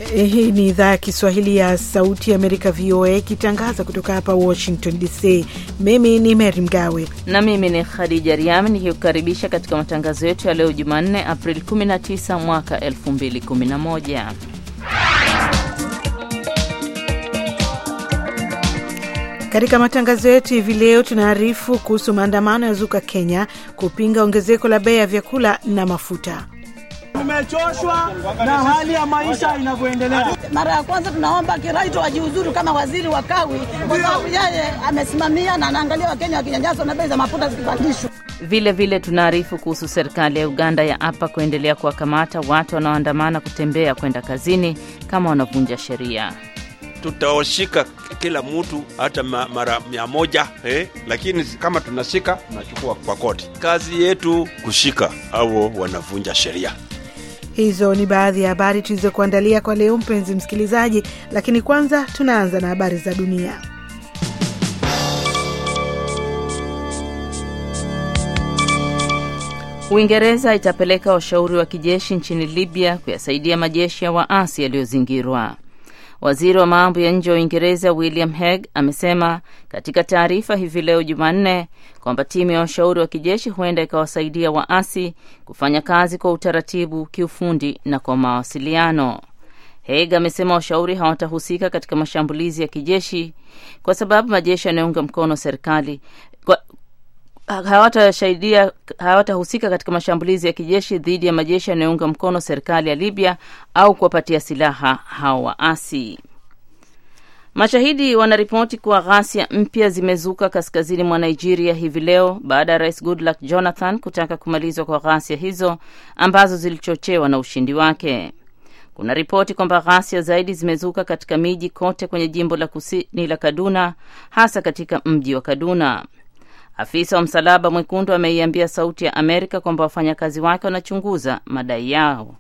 Hii ni idhaa ya Kiswahili ya Sauti ya Amerika, VOA, ikitangaza kutoka hapa Washington DC. Mimi ni Mary Mgawe na mimi ni Khadija Riami nikikukaribisha katika matangazo yetu ya leo Jumanne, Aprili 19 mwaka 2011. Katika matangazo yetu hivi leo tunaarifu kuhusu maandamano ya zuka Kenya kupinga ongezeko la bei ya vyakula na mafuta. Tumechoshwa na hali ya maisha inavyoendelea. Mara ya kwanza tunaomba Kiraito ajiuzuru kama waziri wa kawi, kwa sababu yeye amesimamia na anaangalia Wakenya wakinyanyaswa na bei za mafuta zikipandishwa. Vile vile tunaarifu kuhusu serikali ya Uganda ya apa kuendelea kuwakamata watu wanaoandamana kutembea kwenda kazini kama wanavunja sheria. Tutawashika kila mtu hata mara mia moja eh, lakini kama tunashika tunachukua kwa koti. Kazi yetu kushika au wanavunja sheria. Hizo ni baadhi ya habari tulizokuandalia kwa leo, mpenzi msikilizaji, lakini kwanza tunaanza na habari za dunia. Uingereza itapeleka washauri wa kijeshi nchini Libya kuyasaidia majeshi ya waasi yaliyozingirwa. Waziri wa mambo ya nje wa Uingereza William Hague amesema katika taarifa hivi leo Jumanne kwamba timu ya washauri wa kijeshi huenda ikawasaidia waasi kufanya kazi kwa utaratibu, kiufundi na kwa mawasiliano. Hague amesema washauri hawatahusika katika mashambulizi ya kijeshi kwa sababu majeshi yanayounga mkono serikali hawatashaidia hawatahusika katika mashambulizi ya kijeshi dhidi ya majeshi yanayounga mkono serikali ya Libya au kuwapatia silaha hao waasi. Mashahidi wanaripoti kuwa ghasia mpya zimezuka kaskazini mwa Nigeria hivi leo baada ya Rais Goodluck Jonathan kutaka kumalizwa kwa ghasia hizo ambazo zilichochewa na ushindi wake. Kuna ripoti kwamba ghasia zaidi zimezuka katika miji kote kwenye jimbo la kusini la Kaduna, hasa katika mji wa Kaduna. Afisa wa Msalaba Mwekundu ameiambia Sauti ya Amerika kwamba wafanyakazi wake wanachunguza madai yao.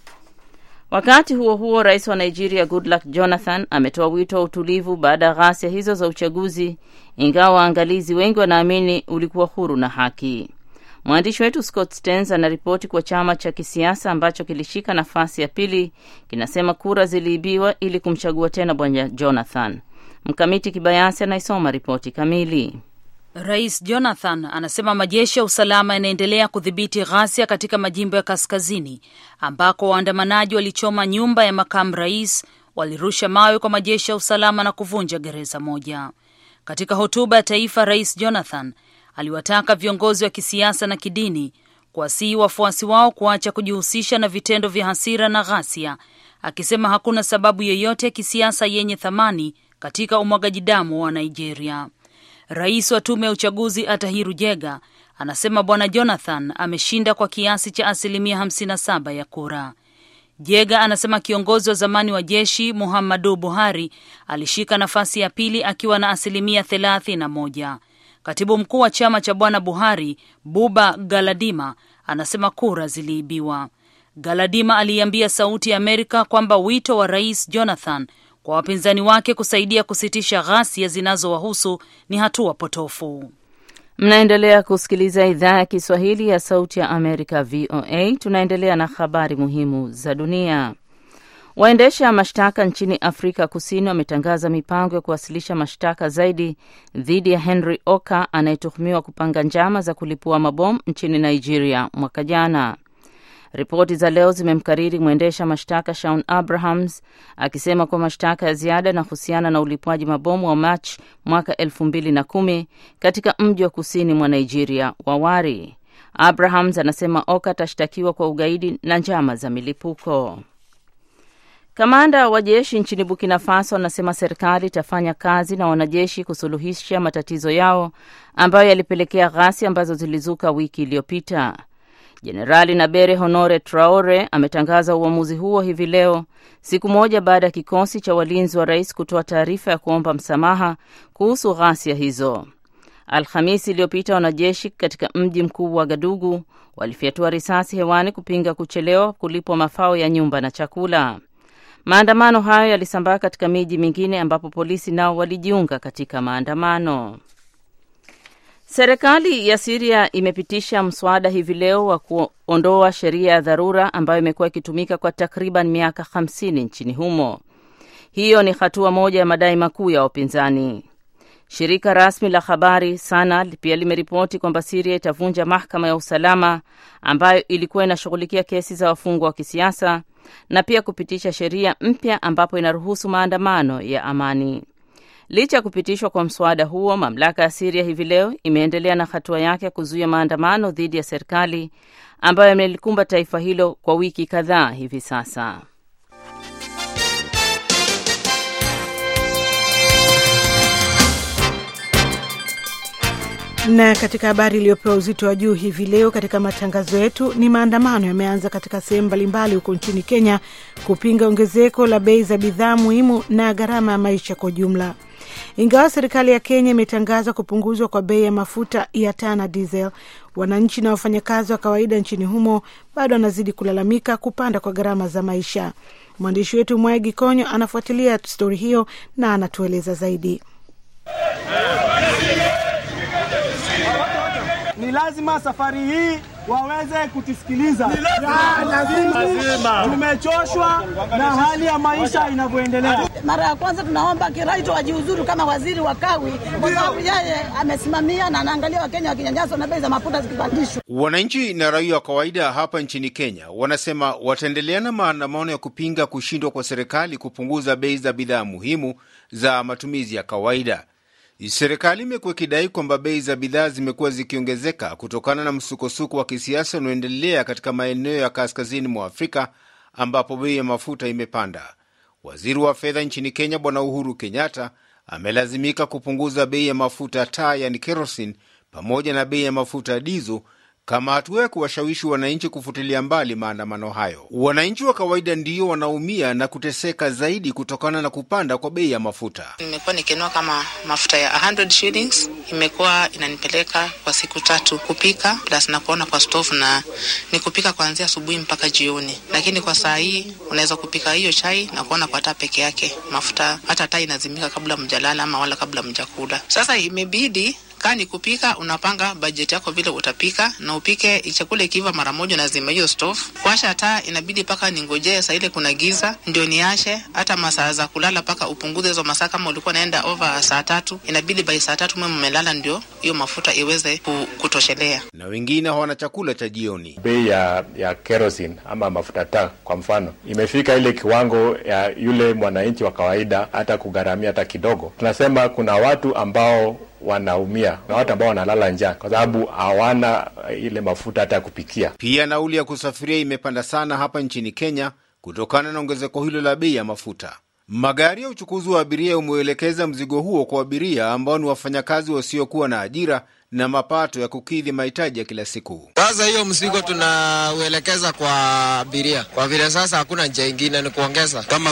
Wakati huo huo, rais wa Nigeria Goodluck Jonathan ametoa wito wa utulivu baada ya ghasia hizo za uchaguzi, ingawa waangalizi wengi wanaamini ulikuwa huru na haki. Mwandishi wetu Scott Stearns anaripoti kuwa chama cha kisiasa ambacho kilishika nafasi ya pili kinasema kura ziliibiwa ili kumchagua tena bwana Jonathan. Mkamiti Kibayasi anaisoma ripoti kamili. Rais Jonathan anasema majeshi ya usalama yanaendelea kudhibiti ghasia katika majimbo ya kaskazini ambako waandamanaji walichoma nyumba ya makamu rais, walirusha mawe kwa majeshi ya usalama na kuvunja gereza moja. Katika hotuba ya taifa, Rais Jonathan aliwataka viongozi wa kisiasa na kidini kuwasihi wafuasi wao kuacha kujihusisha na vitendo vya hasira na ghasia, akisema hakuna sababu yoyote ya kisiasa yenye thamani katika umwagaji damu wa Nigeria. Rais wa tume ya uchaguzi Atahiru Jega anasema bwana Jonathan ameshinda kwa kiasi cha asilimia 57 ya kura. Jega anasema kiongozi wa zamani wa jeshi Muhammadu Buhari alishika nafasi ya pili akiwa na asilimia 31. Katibu mkuu wa chama cha bwana Buhari Buba Galadima anasema kura ziliibiwa. Galadima aliiambia Sauti ya Amerika kwamba wito wa rais Jonathan kwa wapinzani wake kusaidia kusitisha ghasia zinazowahusu ni hatua potofu. Mnaendelea kusikiliza idhaa ya Kiswahili ya Sauti ya Amerika, VOA. Tunaendelea na habari muhimu za dunia. Waendesha mashtaka nchini Afrika Kusini wametangaza mipango ya kuwasilisha mashtaka zaidi dhidi ya Henry Oka anayetuhumiwa kupanga njama za kulipua mabomu nchini Nigeria mwaka jana. Ripoti za leo zimemkariri mwendesha mashtaka Shaun Abrahams akisema kuwa mashtaka ya ziada yanahusiana na ulipuaji mabomu wa Machi mwaka elfu mbili na kumi katika mji wa kusini mwa Nigeria wa Wari. Abrahams anasema Oka atashtakiwa kwa ugaidi na njama za milipuko. Kamanda wa jeshi nchini Burkina Faso anasema serikali itafanya kazi na wanajeshi kusuluhisha matatizo yao ambayo yalipelekea ghasia ambazo zilizuka wiki iliyopita. Jenerali Nabere Honore Traore ametangaza uamuzi huo hivi leo, siku moja baada ya kikosi cha walinzi wa rais kutoa taarifa ya kuomba msamaha kuhusu ghasia hizo. Alhamisi iliyopita wanajeshi katika mji mkuu wa Gadugu walifyatua risasi hewani kupinga kuchelewa kulipwa mafao ya nyumba na chakula. Maandamano hayo yalisambaa katika miji mingine ambapo polisi nao walijiunga katika maandamano. Serikali ya Siria imepitisha mswada hivi leo wa kuondoa sheria ya dharura ambayo imekuwa ikitumika kwa takriban miaka 50 nchini humo. Hiyo ni hatua moja ya madai makuu ya wapinzani. Shirika rasmi la habari Sana pia limeripoti kwamba Siria itavunja mahakama ya usalama ambayo ilikuwa inashughulikia kesi za wafungwa wa kisiasa na pia kupitisha sheria mpya ambapo inaruhusu maandamano ya amani. Licha ya kupitishwa kwa mswada huo, mamlaka ya Siria hivi leo imeendelea na hatua yake ya kuzuia maandamano dhidi ya serikali ambayo yamelikumba taifa hilo kwa wiki kadhaa hivi sasa. Na katika habari iliyopewa uzito wa juu hivi leo katika matangazo yetu ni maandamano yameanza katika sehemu mbalimbali huko nchini Kenya kupinga ongezeko la bei za bidhaa muhimu na gharama ya maisha kwa ujumla. Ingawa serikali ya Kenya imetangaza kupunguzwa kwa bei ya mafuta ya taa na diesel, wananchi na wafanyakazi wa kawaida nchini humo bado wanazidi kulalamika kupanda kwa gharama za maisha. Mwandishi wetu Mwai Gikonyo anafuatilia stori hiyo na anatueleza zaidi. Ni lazima safari hii waweze kutusikiliza. Lazima. Tumechoshwa na hali ya maisha inavyoendelea. Mara ya kwanza tunaomba Kiraito wajiuzuru kama waziri wa kawi, kwa sababu yeye amesimamia na anaangalia Wakenya wakinyanyaswa na bei za mafuta zikipandishwa. Wananchi na raia wa kawaida hapa nchini Kenya wanasema wataendelea na maandamano ya kupinga kushindwa kwa serikali kupunguza bei za bidhaa muhimu za matumizi ya kawaida. Serikali imekuwa ikidai kwamba bei za bidhaa zimekuwa zikiongezeka kutokana na msukosuko wa kisiasa unaoendelea katika maeneo ya kaskazini mwa Afrika ambapo bei ya mafuta imepanda. Waziri wa fedha nchini Kenya Bwana Uhuru Kenyatta amelazimika kupunguza bei ya mafuta taa, yani kerosene, pamoja na bei ya mafuta ya dizo kama hatua ya kuwashawishi wananchi kufutilia mbali maandamano hayo. Wananchi wa kawaida ndio wanaumia na kuteseka zaidi kutokana na kupanda kwa bei ya mafuta. Nimekuwa nikinua kama mafuta ya 100 shillings, imekuwa inanipeleka kwa siku tatu kupika plus na kuona kwa stove, na ni kupika kuanzia asubuhi mpaka jioni. Lakini kwa saa hii unaweza kupika hiyo chai na kuona kwa taa peke yake, mafuta hata taa inazimika kabla mjalala ama wala kabla mjakula. Sasa imebidi kaa ni kupika, unapanga bajeti yako vile utapika na upike chakula ikiiva mara moja, nazima hiyo stove. Kuasha taa inabidi paka ningojee saa ile kuna giza ndio niashe. Hata masaa za kulala paka upunguze hizo masaa. Kama ulikuwa naenda over saa tatu, inabidi by saa tatu mwe mmelala, ndio hiyo mafuta iweze kutoshelea. Na wengine hawana chakula cha jioni. Bei ya ya kerosene ama mafuta taa kwa mfano imefika ile kiwango ya yule mwananchi wa kawaida hata kugharamia hata kidogo. Tunasema kuna watu ambao wanaumia na watu ambao wanalala njaa kwa sababu hawana ile mafuta hata ya kupikia. Pia nauli ya kusafiria imepanda sana hapa nchini Kenya kutokana na ongezeko hilo la bei ya mafuta. Magari ya uchukuzi wa abiria umeuelekeza mzigo huo kwa abiria ambao ni wafanyakazi wasiokuwa na ajira na mapato ya kukidhi mahitaji ya kila siku. Sasa hiyo mzigo tunauelekeza kwa abiria, kwa vile sasa hakuna njia ingine, ni kuongeza. Kama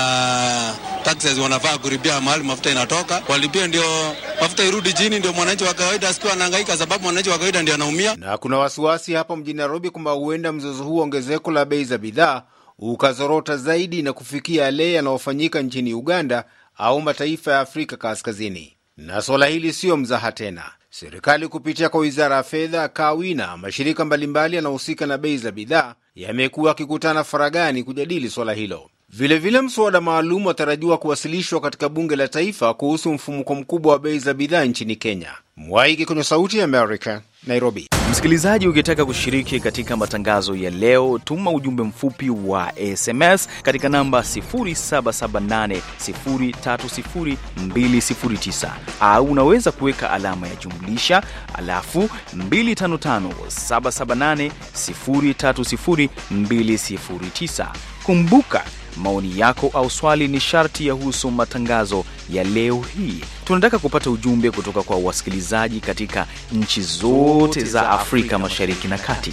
kuna taxes wanafaa kulipia mahali mafuta inatoka, walipie ndio mafuta irudi chini, ndio mwananchi wa kawaida asikiwa anahangaika, sababu mwananchi wa kawaida ndio anaumia. Na kuna wasiwasi hapa mjini Nairobi kwamba huenda mzozo huo ongezeko la bei za bidhaa ukazorota zaidi na kufikia yale yanayofanyika nchini Uganda au mataifa ya Afrika Kaskazini. Na suala hili siyo mzaha tena. Serikali kupitia kwa wizara ya fedha, kawi na mashirika mbalimbali yanayohusika na bei za bidhaa yamekuwa yakikutana faragani kujadili swala hilo. Vilevile, mswada maalum watarajiwa kuwasilishwa katika bunge la taifa kuhusu mfumuko mkubwa wa bei za bidhaa nchini Kenya. Mwaiki kwenye Sauti ya Amerika, Nairobi. Msikilizaji, ukitaka kushiriki katika matangazo ya leo, tuma ujumbe mfupi wa SMS katika namba 0778030209 au unaweza kuweka alama ya jumlisha alafu 255778030209. Kumbuka maoni yako au swali ni sharti yahusu matangazo ya leo hii. Tunataka kupata ujumbe kutoka kwa wasikilizaji katika nchi zote za Afrika Mashariki na Kati.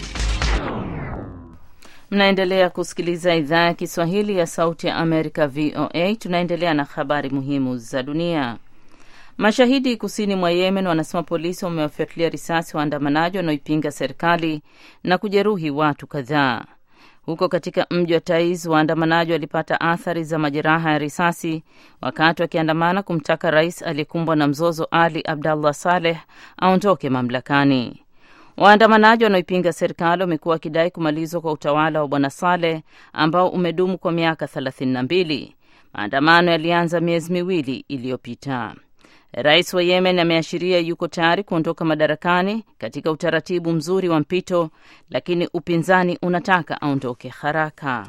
Mnaendelea kusikiliza idhaa ya Kiswahili ya Sauti ya Amerika, VOA. Tunaendelea na habari muhimu za dunia. Mashahidi kusini mwa Yemen wanasema polisi wamewafyatulia risasi waandamanaji wanaoipinga serikali na kujeruhi watu kadhaa. Huko katika mji wa Taiz, waandamanaji walipata athari za majeraha ya risasi wakati wakiandamana kumtaka rais aliyekumbwa na mzozo Ali Abdallah Saleh aondoke mamlakani. Waandamanaji wanaoipinga serikali wamekuwa wakidai kumalizwa kwa utawala wa bwana Saleh ambao umedumu kwa miaka thelathini na mbili. Maandamano yalianza miezi miwili iliyopita. Rais wa Yemen ameashiria yuko tayari kuondoka madarakani katika utaratibu mzuri wa mpito, lakini upinzani unataka aondoke haraka.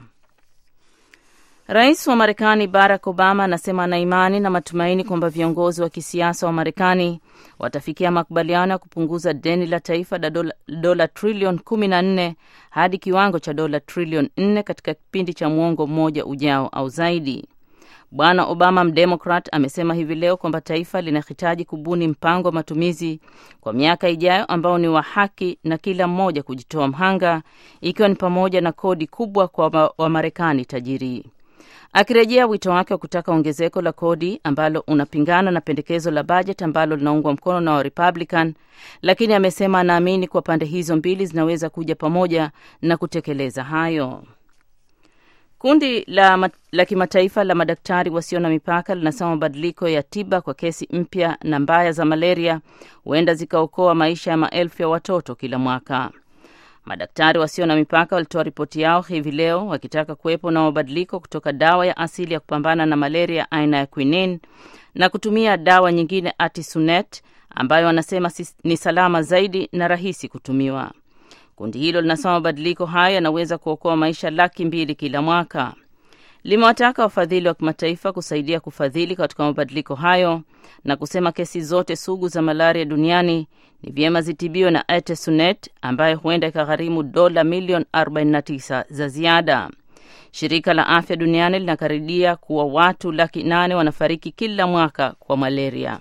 Rais wa Marekani Barack Obama anasema ana imani na matumaini kwamba viongozi wa kisiasa wa Marekani watafikia makubaliano ya kupunguza deni la taifa la dola, dola trilioni kumi na nne hadi kiwango cha dola trilioni nne katika kipindi cha mwongo mmoja ujao au zaidi. Bwana Obama mdemokrat amesema hivi leo kwamba taifa linahitaji kubuni mpango wa matumizi kwa miaka ijayo ambao ni wa haki na kila mmoja kujitoa mhanga, ikiwa ni pamoja na kodi kubwa kwa Wamarekani tajiri. Akirejea wito wake wa kutaka ongezeko la kodi ambalo unapingana na pendekezo la bajeti ambalo linaungwa mkono na Warepublican, lakini amesema anaamini kuwa pande hizo mbili zinaweza kuja pamoja na kutekeleza hayo. Kundi la, la kimataifa la madaktari wasio na mipaka linasema mabadiliko ya tiba kwa kesi mpya na mbaya za malaria huenda zikaokoa maisha ya maelfu ya watoto kila mwaka. Madaktari wasio na mipaka walitoa ripoti yao hivi leo wakitaka kuwepo na mabadiliko kutoka dawa ya asili ya kupambana na malaria aina ya quinine na kutumia dawa nyingine artesunate ambayo wanasema ni salama zaidi na rahisi kutumiwa. Kundi hilo linasema mabadiliko hayo yanaweza kuokoa maisha laki mbili kila mwaka. Limewataka wafadhili wa kimataifa kusaidia kufadhili katika mabadiliko hayo na kusema kesi zote sugu za malaria duniani ni vyema zitibiwe na artesunate ambayo huenda ikagharimu dola milioni 49 za ziada. Shirika la Afya Duniani linakaridia kuwa watu laki nane wanafariki kila mwaka kwa malaria.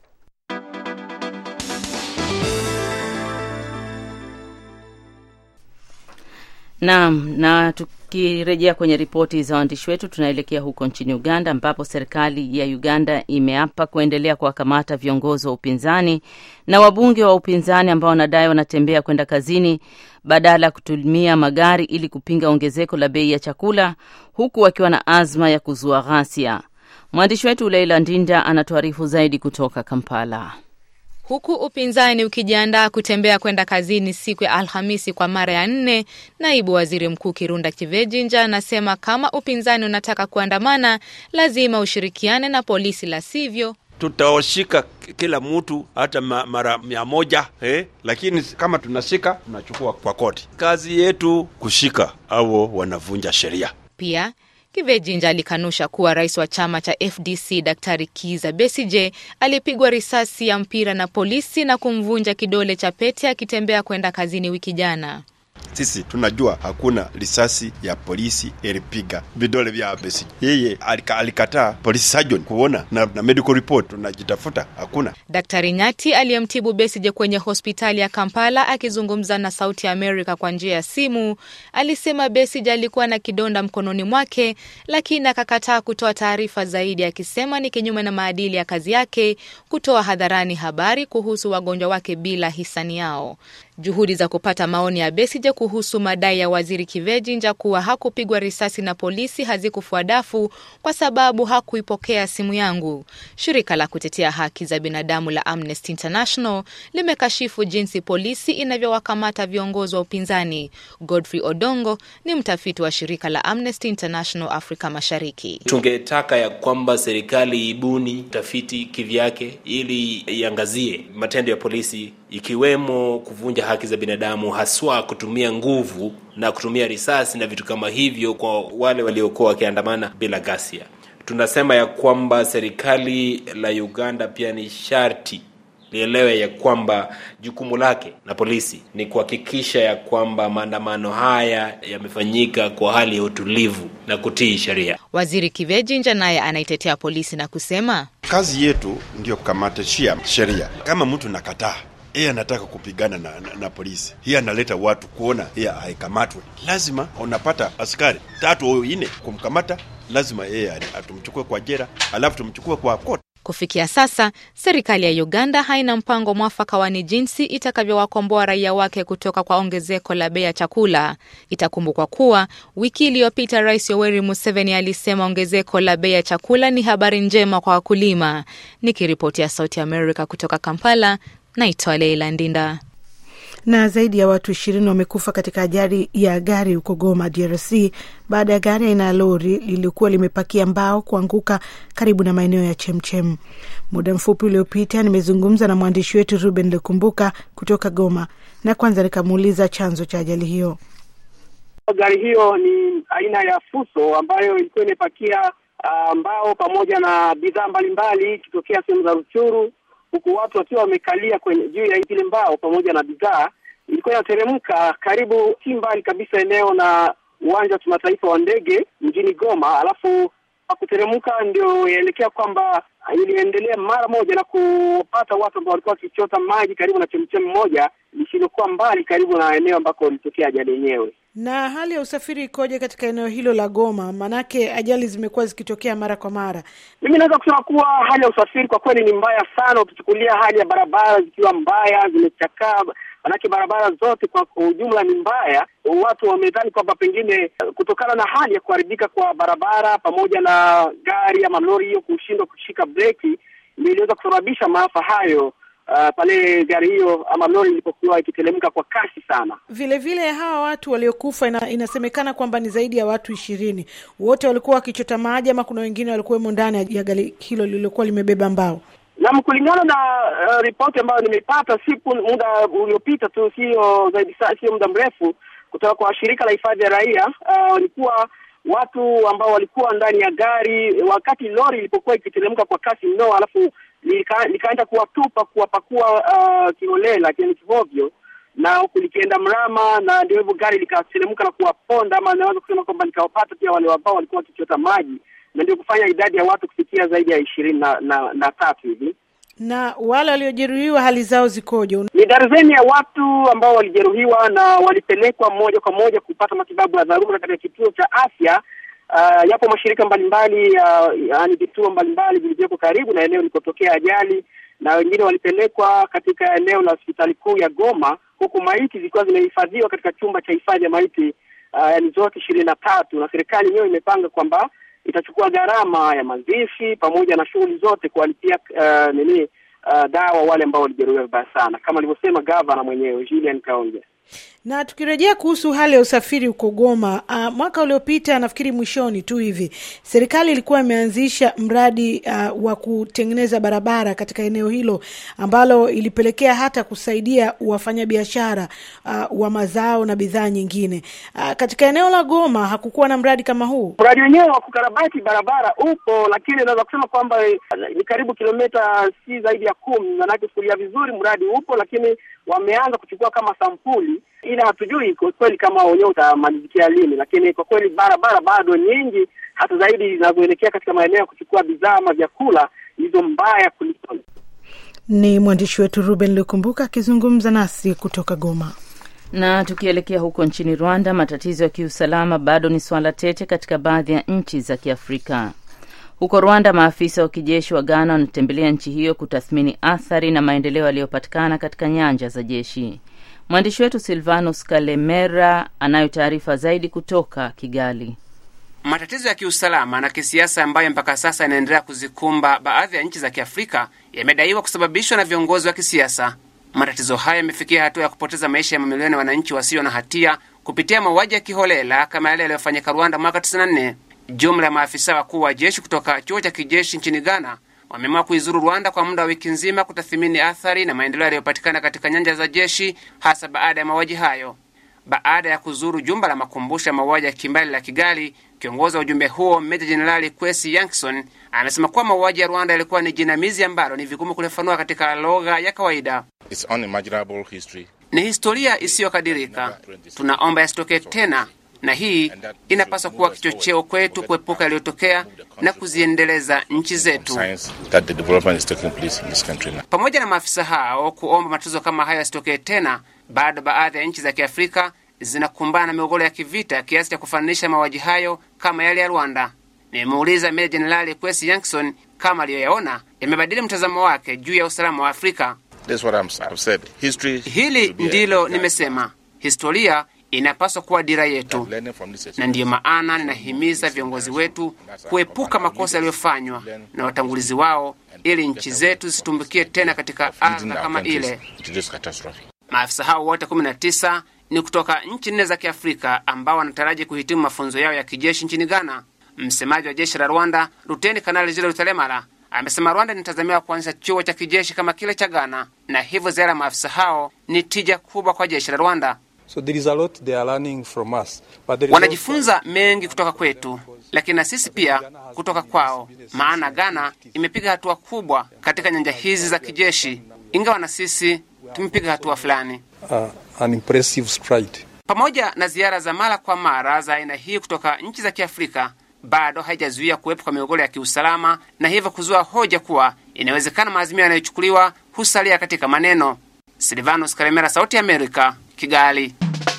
Naam, na tukirejea kwenye ripoti za waandishi wetu, tunaelekea huko nchini Uganda ambapo serikali ya Uganda imeapa kuendelea kuwakamata viongozi wa upinzani na wabunge wa upinzani ambao wanadai wanatembea kwenda kazini badala ya kutumia magari ili kupinga ongezeko la bei ya chakula, huku wakiwa na azma ya kuzua ghasia. Mwandishi wetu Leila Ndinda anatuarifu zaidi kutoka Kampala. Huku upinzani ukijiandaa kutembea kwenda kazini siku ya Alhamisi kwa mara ya nne, naibu waziri mkuu Kirunda Kivejinja anasema kama upinzani unataka kuandamana, lazima ushirikiane na polisi, la sivyo tutawashika kila mtu hata ma, mara mia moja eh? Lakini kama tunashika tunachukua kwa koti. Kazi yetu kushika au wanavunja sheria. Pia Kivejinja alikanusha kuwa rais wa chama cha FDC Daktari Kiza Besije alipigwa risasi ya mpira na polisi na kumvunja kidole cha pete akitembea kwenda kazini wiki jana. Sisi tunajua hakuna risasi ya polisi ilipiga vidole vya Besigye. Yeye alika, alikataa police surgeon kuona na, na medical report tunajitafuta, hakuna. Daktari Nyati aliyemtibu Besigye kwenye hospitali ya Kampala akizungumza na Sauti ya Amerika kwa njia ya simu alisema Besigye alikuwa na kidonda mkononi mwake, lakini akakataa kutoa taarifa zaidi, akisema ni kinyume na maadili ya kazi yake kutoa hadharani habari kuhusu wagonjwa wake bila hisani yao. Juhudi za kupata maoni ya Besigye kuhusu madai ya waziri Kivejinja kuwa hakupigwa risasi na polisi hazikufua dafu kwa sababu hakuipokea simu yangu. Shirika la kutetea haki za binadamu la Amnesty International limekashifu jinsi polisi inavyowakamata viongozi wa upinzani. Godfrey Odongo ni mtafiti wa shirika la Amnesty International Afrika Mashariki. Tungetaka ya kwamba serikali ibuni tafiti kivyake ili iangazie matendo ya polisi ikiwemo kuvunja haki za binadamu, haswa kutumia nguvu na kutumia risasi na vitu kama hivyo kwa wale waliokuwa wakiandamana bila ghasia. Tunasema ya kwamba serikali la Uganda pia ni sharti lielewe ya kwamba jukumu lake na polisi ni kuhakikisha ya kwamba maandamano haya yamefanyika kwa hali ya utulivu na kutii sheria. Waziri Kivejinja naye anaitetea polisi na kusema kazi yetu ndio kukamatishia sheria. Kama mtu nakataa yeye anataka kupigana na, na, na polisi, hiye analeta watu kuona yeye haikamatwe, lazima unapata askari tatu au nne kumkamata, lazima yeye atumchukue kwa jera, alafu tumchukue kwa koti. Kufikia sasa, serikali ya Uganda haina mpango mwafaka wa ni jinsi itakavyowakomboa raia wake kutoka kwa ongezeko la bei ya chakula. Itakumbukwa kuwa wiki iliyopita Rais Yoweri Museveni alisema ongezeko la bei ya chakula ni habari njema kwa wakulima. Nikiripotia Sauti America kutoka Kampala, naitwa Leila Ndinda. Na zaidi ya watu ishirini wamekufa katika ajali ya gari huko Goma, DRC, baada ya gari aina ya lori lilikuwa limepakia mbao kuanguka karibu na maeneo ya Chemchem. Muda mfupi uliopita nimezungumza na mwandishi wetu Ruben Lukumbuka kutoka Goma, na kwanza nikamuuliza chanzo cha ajali hiyo. Gari hiyo ni aina ya Fuso ambayo ilikuwa imepakia uh, mbao pamoja na bidhaa mbalimbali ikitokea sehemu za Ruchuru huku watu wakiwa wamekalia kwenye juu ya zile mbao pamoja na bidhaa. Ilikuwa inateremka karibu si mbali kabisa eneo na uwanja wa kimataifa wa ndege mjini Goma, alafu kuteremka ndio yaelekea kwamba iliendelea mara moja na kupata watu ambao walikuwa wakichota maji karibu na chemchemi moja lisilokuwa mbali karibu na eneo ambako ilitokea ajali yenyewe. Na hali ya usafiri ikoje katika eneo hilo la Goma? Maanake ajali zimekuwa zikitokea mara kwa mara. Mimi naweza kusema kuwa hali ya usafiri kwa kweli ni mbaya sana, ukichukulia hali ya barabara zikiwa mbaya, zimechakaa. Manake barabara zote kwa ujumla ni mbaya. Watu wamedhani kwamba pengine kutokana na hali ya kuharibika kwa barabara pamoja na gari ama lori hiyo kushindwa kushika breki, ndio iliweza kusababisha maafa hayo. Uh, pale gari hiyo ama lori ilipokuwa ikiteremka kwa kasi sana. Vile vile hawa watu waliokufa ina, inasemekana kwamba ni zaidi ya watu ishirini. Wote walikuwa wakichota maji ama kuna wengine walikuwemo ndani ya gari hilo lililokuwa limebeba mbao? Naam, kulingana na uh, ripoti ambayo nimeipata siku muda uliopita tu, sio zaidi, sio muda mrefu, kutoka kwa shirika la hifadhi ya raia walikuwa uh, watu ambao walikuwa ndani ya gari wakati lori ilipokuwa ikiteremka kwa kasi mno, alafu lika, likaenda kuwatupa kuwapakua uh, kiholela yani kihovyo, na huku likienda mrama, na ndio hivyo gari likateremka na kuwaponda, ama naweza kusema kwamba likawapata pia wale ambao walikuwa wakichota maji, na ndio kufanya idadi ya watu kufikia zaidi ya ishirini na, na, na tatu hivi. Na wale waliojeruhiwa hali zao zikoje? Ni darzeni ya watu ambao walijeruhiwa na walipelekwa moja kwa moja kupata matibabu ya dharura katika kituo cha afya. Uh, yapo mashirika mbalimbali uh, yaani vituo mbalimbali vilivyoko karibu na eneo ilikotokea ajali, na wengine walipelekwa katika eneo la hospitali kuu ya Goma, huku maiti zilikuwa zimehifadhiwa katika chumba cha hifadhi ya maiti uh, yaani zote ishirini na tatu, na serikali yenyewe imepanga kwamba itachukua gharama ya mazishi pamoja na shughuli zote kuwalipia uh, nini uh, dawa wale ambao walijeruhiwa vibaya sana, kama alivyosema gavana mwenyewe Julian Kaonge na tukirejea kuhusu hali ya usafiri huko Goma, uh, mwaka uliopita nafikiri mwishoni tu hivi serikali ilikuwa imeanzisha mradi uh, wa kutengeneza barabara katika eneo hilo ambalo ilipelekea hata kusaidia wafanyabiashara uh, wa mazao na bidhaa nyingine. Uh, katika eneo la Goma hakukuwa na mradi kama huu. Mradi wenyewe wa kukarabati barabara upo, lakini naweza kusema kwamba ni karibu kilomita si zaidi ya kumi. Manake kufuria vizuri, mradi upo, lakini wameanza kuchukua kama sampuli ila hatujui kwa kweli kama wenyewe utamalizikia lini, lakini kwa kweli barabara bado nyingi, hata zaidi zinazoelekea katika maeneo ya kuchukua bidhaa ama vyakula hizo mbaya kuliko. Ni mwandishi wetu Ruben Lukumbuka akizungumza nasi kutoka Goma. Na tukielekea huko nchini Rwanda, matatizo ya kiusalama bado ni swala tete katika baadhi ya nchi za Kiafrika. Huko Rwanda, maafisa wa kijeshi wa Ghana wanatembelea nchi hiyo kutathmini athari na maendeleo yaliyopatikana katika nyanja za jeshi. Mwandishi wetu Silvanus Kalemera anayo taarifa zaidi kutoka Kigali. Matatizo ya kiusalama na kisiasa ambayo mpaka sasa yanaendelea kuzikumba baadhi ya nchi za Kiafrika yamedaiwa kusababishwa na viongozi wa kisiasa. Matatizo hayo yamefikia hatua ya kupoteza maisha ya mamilioni ya wananchi wasio na hatia kupitia mauaji ya kiholela kama yale yaliyofanyika Rwanda mwaka 94. Jumla ya maafisa wakuu wa jeshi kutoka chuo cha kijeshi nchini Ghana wameamua kuizuru Rwanda kwa muda wa wiki nzima kutathimini athari na maendeleo yaliyopatikana katika nyanja za jeshi, hasa baada ya mauaji hayo. Baada ya kuzuru jumba la makumbusho ya mauaji ya kimbali la Kigali, kiongozi wa ujumbe huo Meja Jenerali Kwesi Yankson amesema kuwa mauaji ya Rwanda yalikuwa ni jinamizi ambalo ni vigumu kulifanua katika lugha ya kawaida. It's unimaginable history. Ni historia isiyokadirika, tunaomba yasitokee tena na hii inapaswa kuwa kichocheo kwetu kuepuka yaliyotokea na kuziendeleza nchi zetu. Pamoja na maafisa hao kuomba matatizo kama hayo yasitokee tena, bado baadhi ya nchi za Kiafrika zinakumbana na migogoro ya kivita kiasi cha kufananisha mauaji hayo kama yale ya Rwanda. Nimemuuliza Meja Jenerali Kwesi Yankson kama aliyoyaona yamebadili mtazamo wake juu ya usalama wa Afrika. That's what I'm, I've said. History Hili should be a ndilo guide. nimesema, historia inapaswa kuwa dira yetu, Learning from this na ndiyo maana ninahimiza viongozi wetu kuepuka makosa yaliyofanywa na watangulizi wao, ili nchi zetu zisitumbukie tena katika leading adha our kama countries ile. to this catastrophe. Maafisa hao wote 19 ni kutoka nchi nne za Kiafrika ambao wanataraji kuhitimu mafunzo yao ya kijeshi nchini Ghana. Msemaji wa jeshi la Rwanda, Luteni Kanali Jile Rutelemara, amesema Rwanda inatazamiwa kuanzisha chuo cha kijeshi kama kile cha Ghana, na hivyo ziara ya maafisa hao ni tija kubwa kwa jeshi la Rwanda. So there is a lot they are learning from us. But there is Wanajifunza mengi kutoka kwetu, lakini na sisi pia kutoka kwao, maana Ghana imepiga hatua kubwa katika nyanja hizi za kijeshi, ingawa na sisi tumepiga hatua fulani. also, uh, an impressive stride. Pamoja na ziara za mara kwa mara za aina hii kutoka nchi za Kiafrika, bado haijazuia kuwepo kwa migogoro ya kiusalama na hivyo kuzua hoja kuwa inawezekana maazimio yanayochukuliwa husalia katika maneno. Silvanos Karemera, Sauti ya Amerika, Kigali.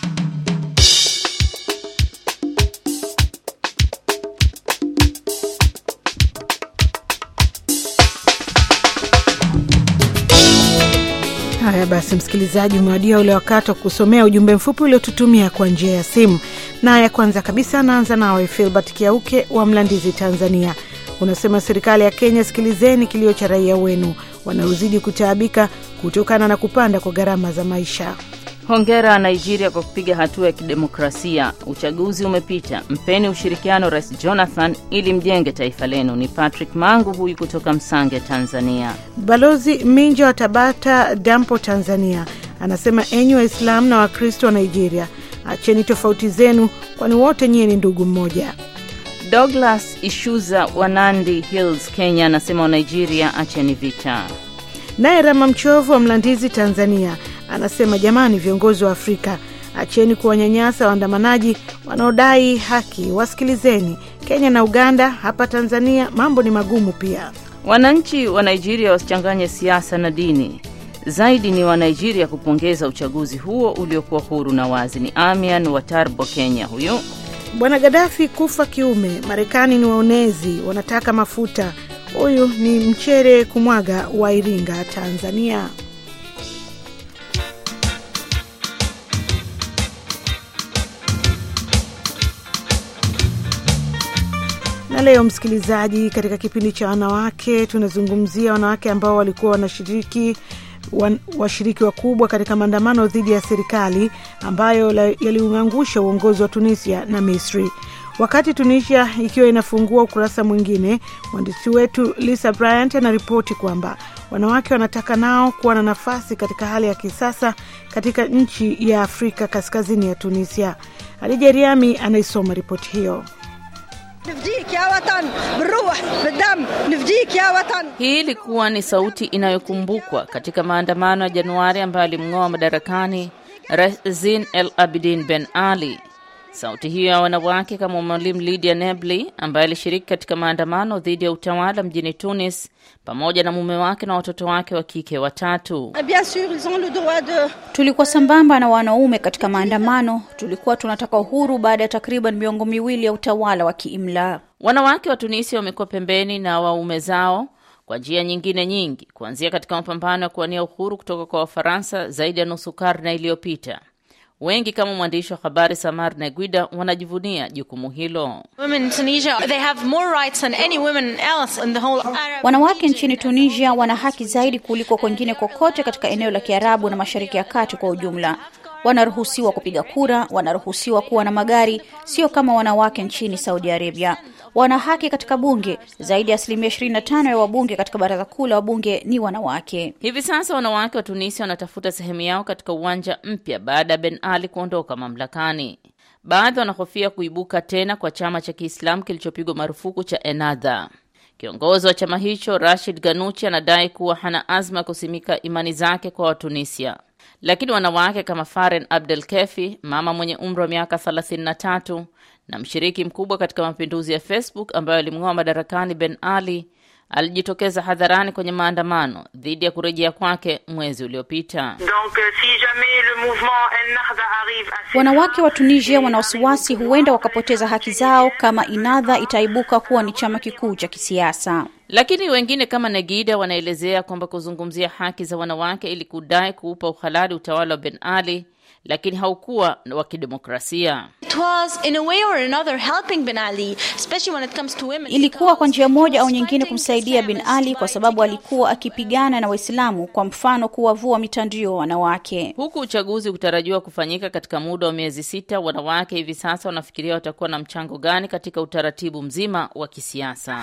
Haya basi, msikilizaji, umewadia ule wakati wa kusomea ujumbe mfupi uliotutumia kwa njia ya simu. Na ya kwanza kabisa anaanza nawe Filbert Kiauke wa Mlandizi, Tanzania. Unasema serikali ya Kenya, sikilizeni kilio cha raia wenu wanaozidi kutaabika kutokana na kupanda kwa gharama za maisha. Hongera Nigeria kwa kupiga hatua ya kidemokrasia. Uchaguzi umepita, mpeni ushirikiano Rais Jonathan ili mjenge taifa lenu. Ni Patrick Mangu huyu kutoka Msange, Tanzania. Balozi Minja wa Tabata Dampo, Tanzania, anasema enyi Waislamu na Wakristo wa Nigeria, acheni tofauti zenu, kwani wote nyie ni ndugu mmoja. Douglas Ishuza wa Nandi Hills, Kenya, anasema wa Nigeria, acheni vita. Naye Rama Mchovu wa Mlandizi, Tanzania, anasema jamani, viongozi wa Afrika, acheni kuwanyanyasa waandamanaji wanaodai haki, wasikilizeni. Kenya na Uganda, hapa Tanzania mambo ni magumu pia. Wananchi wa Nigeria wasichanganye siasa na dini. Zaidi ni wa Nigeria kupongeza uchaguzi huo uliokuwa huru na wazi. Ni Amian wa Tarbo, Kenya huyu. Bwana Gadafi kufa kiume, Marekani ni waonezi, wanataka mafuta. Huyu ni Mchere Kumwaga wa Iringa, Tanzania. Na leo msikilizaji, katika kipindi cha wanawake tunazungumzia wanawake ambao walikuwa wanashiriki wan, washiriki wakubwa katika maandamano dhidi ya serikali ambayo la- yaliuangusha uongozi wa Tunisia na Misri. Wakati Tunisia ikiwa inafungua ukurasa mwingine, mwandishi wetu Lisa Bryant anaripoti kwamba wanawake wanataka nao kuwa na nafasi katika hali ya kisasa katika nchi ya Afrika kaskazini ya Tunisia. Hadija Riami anaisoma ripoti hiyo. نفديك يا وطن بالروح بالدم نفديك يا وطن Hii ilikuwa ni sauti inayokumbukwa katika maandamano ya Januari ambayo alimng'oa madarakani Rais Zine El Abidin Ben Ali. Sauti hiyo ya wanawake kama mwalimu Lydia Nebli ambaye alishiriki katika maandamano dhidi ya utawala mjini Tunis pamoja na mume wake na watoto wake wa kike watatu. bien sûr ils ont le droit de Tulikuwa sambamba na wanaume katika maandamano. Tulikuwa tunataka uhuru baada ya takriban miongo miwili ya utawala wa kiimla. Wanawake wa Tunisia wamekuwa pembeni na waume zao kwa njia nyingine nyingi, kuanzia katika mapambano ya kuwania uhuru kutoka kwa Wafaransa zaidi ya nusu karne iliyopita. Wengi kama mwandishi wa habari Samar Neguida wanajivunia jukumu hilo. Women in Tunisia, they have more rights than any women else in the whole Arab Wanawake nchini Tunisia wana haki zaidi kuliko kwengine kokote katika eneo la Kiarabu na Mashariki ya Kati kwa ujumla. Wanaruhusiwa kupiga kura, wanaruhusiwa kuwa na magari, sio kama wanawake nchini Saudi Arabia. Wana haki katika bunge. Zaidi ya asilimia 25 ya wabunge katika baraza kuu la wabunge ni wanawake. Hivi sasa wanawake wa Tunisia wanatafuta sehemu yao katika uwanja mpya baada ya Ben Ali kuondoka mamlakani. Baadhi wanahofia kuibuka tena kwa chama cha Kiislamu kilichopigwa marufuku cha Ennahda. Kiongozi wa chama hicho Rashid Ganuchi anadai kuwa hana azma ya kusimika imani zake kwa Watunisia, lakini wanawake kama Faren Abdel Kefi, mama mwenye umri wa miaka 33 na mshiriki mkubwa katika mapinduzi ya Facebook ambayo alimng'oa madarakani Ben Ali, alijitokeza hadharani kwenye maandamano dhidi ya kurejea kwake mwezi uliopita. Wanawake wa Tunisia wana wasiwasi huenda wakapoteza haki zao kama Inadha itaibuka kuwa ni chama kikuu cha kisiasa. Lakini wengine kama Negida wanaelezea kwamba kuzungumzia haki za wanawake ili kudai kuupa uhalali utawala wa Ben Ali lakini haukuwa wa kidemokrasia. Ilikuwa kwa njia moja au nyingine kumsaidia Bin Ali kwa sababu alikuwa akipigana na Waislamu, kwa mfano kuwavua mitandio wanawake. Huku uchaguzi ukitarajiwa kufanyika katika muda wa miezi sita, wanawake hivi sasa wanafikiria watakuwa na mchango gani katika utaratibu mzima wa kisiasa.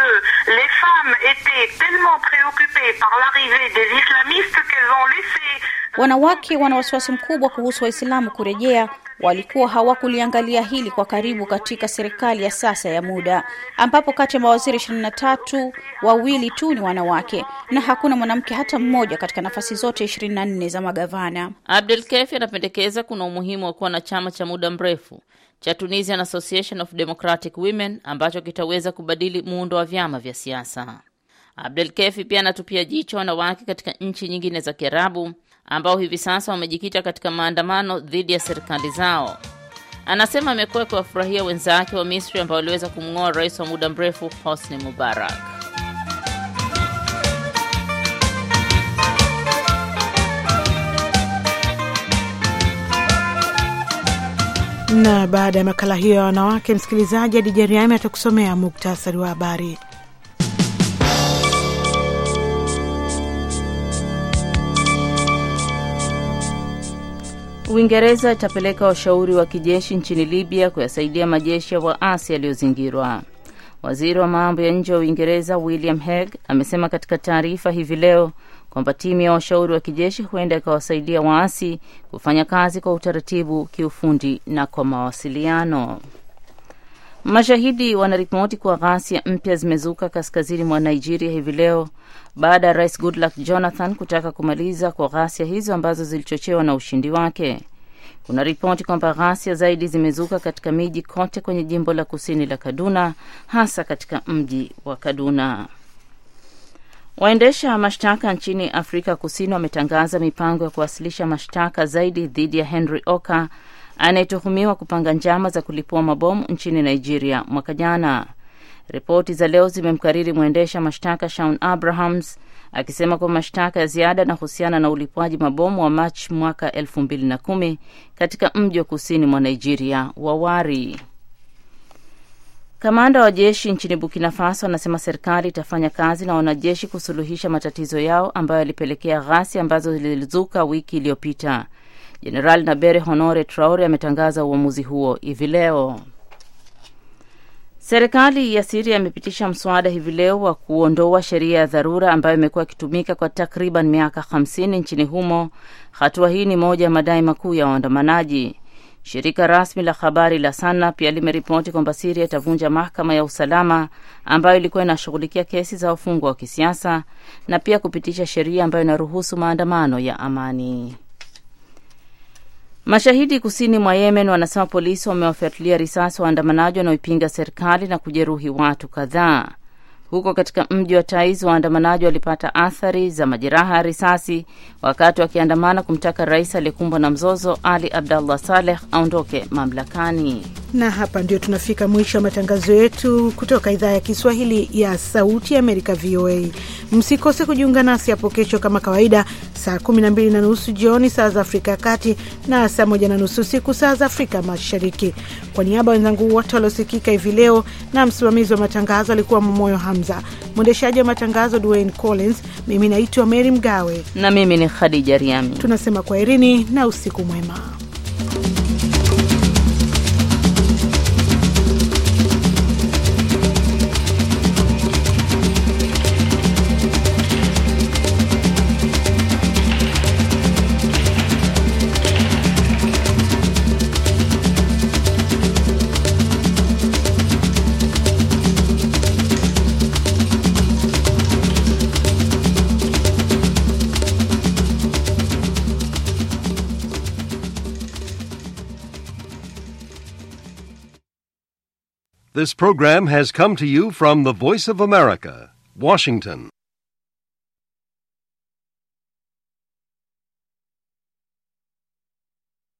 Wanawake wana wasiwasi mkubwa kuhusu Waislamu kurejea. Walikuwa hawakuliangalia hili kwa karibu katika serikali ya sasa ya muda, ambapo kati ya mawaziri ishirini na tatu wawili tu ni wanawake na hakuna mwanamke hata mmoja katika nafasi zote ishirini na nne za magavana. Abdel Kefi anapendekeza kuna umuhimu wa kuwa na chama cha muda mrefu cha Tunisian Association of Democratic Women ambacho kitaweza kubadili muundo wa vyama vya siasa. Abdel Kefi pia anatupia jicho wanawake katika nchi nyingine za Kiarabu ambao hivi sasa wamejikita katika maandamano dhidi ya serikali zao. Anasema amekuwa akiwafurahia wenzake wa Misri ambao waliweza kumng'oa rais wa muda mrefu Hosni Mubarak. Na baada ya makala hiyo ya wanawake, msikilizaji, Adija Riami atakusomea muktasari wa habari. Uingereza itapeleka washauri wa kijeshi nchini Libya kuyasaidia majeshi ya waasi yaliyozingirwa. Waziri wa mambo ya nje wa Uingereza William Hague amesema katika taarifa hivi leo kwamba timu ya washauri wa kijeshi huenda ikawasaidia waasi kufanya kazi kwa utaratibu, kiufundi na kwa mawasiliano. Mashahidi wanaripoti kuwa ghasia mpya zimezuka kaskazini mwa Nigeria hivi leo baada ya rais Goodluck Jonathan kutaka kumaliza kwa ghasia hizo ambazo zilichochewa na ushindi wake. Kuna ripoti kwamba ghasia zaidi zimezuka katika miji kote kwenye jimbo la kusini la Kaduna, hasa katika mji wa Kaduna. Waendesha mashtaka nchini Afrika Kusini wametangaza mipango ya kuwasilisha mashtaka zaidi dhidi ya Henry Oka anayetuhumiwa kupanga njama za kulipua mabomu nchini Nigeria mwaka jana. Ripoti za leo zimemkariri mwendesha mashtaka Shaun Abrahams akisema kuwa mashtaka ya ziada yanahusiana na ulipuaji mabomu wa Machi mwaka elfu mbili na kumi katika mji wa kusini mwa Nigeria wa Wari. Kamanda wa jeshi nchini Burkina Faso anasema serikali itafanya kazi na wanajeshi kusuluhisha matatizo yao ambayo yalipelekea ghasia ambazo zilizuka wiki iliyopita. Jenerali Nabere Honore Traore ametangaza uamuzi huo hivi leo. Serikali ya Siria imepitisha mswada hivi leo wa kuondoa sheria ya dharura ambayo imekuwa ikitumika kwa takriban miaka 50 nchini humo. Hatua hii ni moja ya madai makuu ya waandamanaji. Shirika rasmi la habari la Sana pia limeripoti kwamba Siria itavunja mahakama ya usalama ambayo ilikuwa inashughulikia kesi za wafungwa wa kisiasa na pia kupitisha sheria ambayo inaruhusu maandamano ya amani. Mashahidi kusini mwa Yemen wanasema polisi wamewafyatulia risasi waandamanaji wanaoipinga serikali na kujeruhi watu kadhaa. Huko katika mji wa Taiz, waandamanaji walipata athari za majeraha ya risasi wakati wakiandamana kumtaka rais aliyekumbwa na mzozo Ali Abdallah Saleh aondoke mamlakani. Na hapa ndio tunafika mwisho wa matangazo yetu kutoka idhaa ya Kiswahili ya Sauti ya Amerika, VOA. Msikose kujiunga nasi hapo kesho kama kawaida, saa 12 na nusu jioni saa za Afrika ya Kati na saa moja na nusu usiku saa za Afrika Mashariki. Kwa niaba ya wenzangu wote waliosikika hivi leo na msimamizi wa matangazo alikuwa Momoyo Hamza, mwendeshaji wa matangazo Dwayne Collins, mimi naitwa Mary Mgawe na mimi ni Khadija Riami. Tunasema kwaherini na usiku mwema. This program has come to you from the Voice of America, Washington.